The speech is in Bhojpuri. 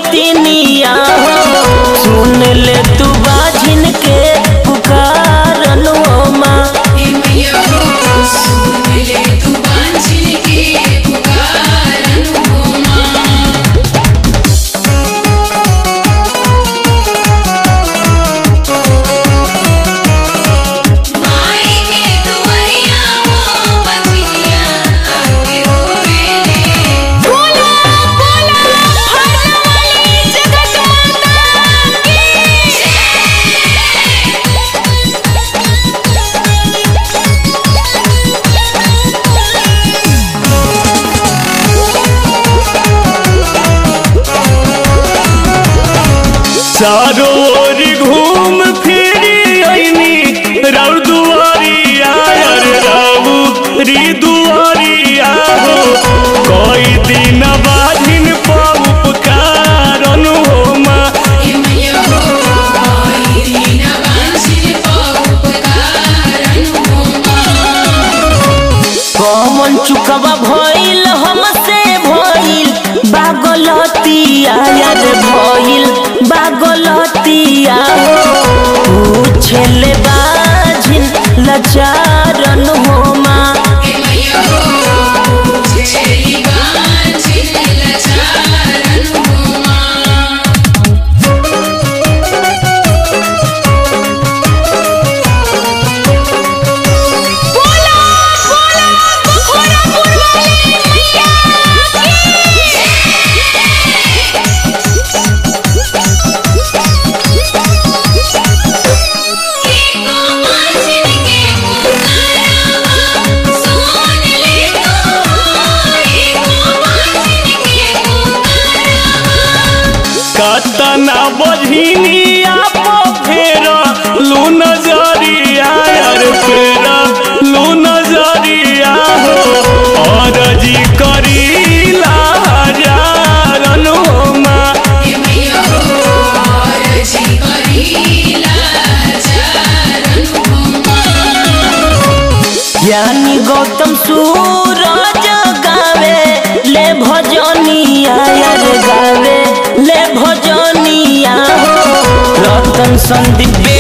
गोतिनिया हो सुन ले तू बाझिन के पुकारन हो माँ हे मैया हो सुन ले तू बांझिन के पुकारन हो माँ माई के दुआरिया हो बंधिया आके रोवेले बोला बोला हरवाली जगत माता की चारों ओर घूम फिरी आईनी राउर दुआरिया रे राउरी दुआरिया हो कोई दिन बाधिन पाऊ पुकारन हो माँ हे मैया हो कोई दिन बांझिन को पुकारन हो माँ कौन चुकवा भइल हमसे भइल बागलतिया यार भइल बागलतिया पूछले बाझिन लचारन हो माँ हे मैया हो छेली बांझिन लचारन हो माँ बोला बोला बखोरा पुरवाली मैया की एको बांझिन के पुकारा सुन ले तो एको बांझिन के पुकारा कतना बझिनिया पो फेरा लू नजरिया रे फेरा लू नजरिया हो और जी करीला हजारन हो माँ हे मैया हो रजी करीला चारन हो माँ ज्ञानी गौतम सूरज गावे ले भजनिया यार गावे ले भजनिया हो रतन संदीप